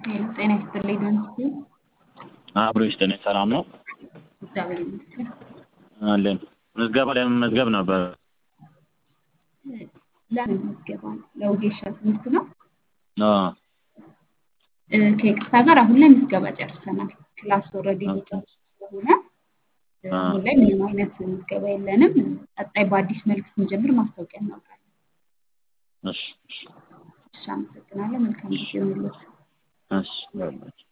ሄሎ ጤና ይስጥልኝ ዶንስቲ አብሮ ይስጥልኝ። ሰላም ነው እግዚአብሔር ይመስገን። አለን። ምዝገባ ለመመዝገብ ነበር። ለምን ምዝገባ ነው? ለወጌሻ ትምህርት ነው። አዎ፣ እ፣ ከይቅርታ ጋር አሁን ላይ ምዝገባ ጨርሰናል። ክላስ ኦልሬዲ እየጨረሱ ስለሆነ እ፣ አሁን ላይ ምንም አይነት ምዝገባ የለንም። ቀጣይ በአዲስ መልክ ስንጀምር ማስታወቂያ እናወጣለን። እሺ፣ እሺ፣ እሺ፣ አመሰግናለሁ። መልካም ጊዜ ይሁንልዎት። እሺ።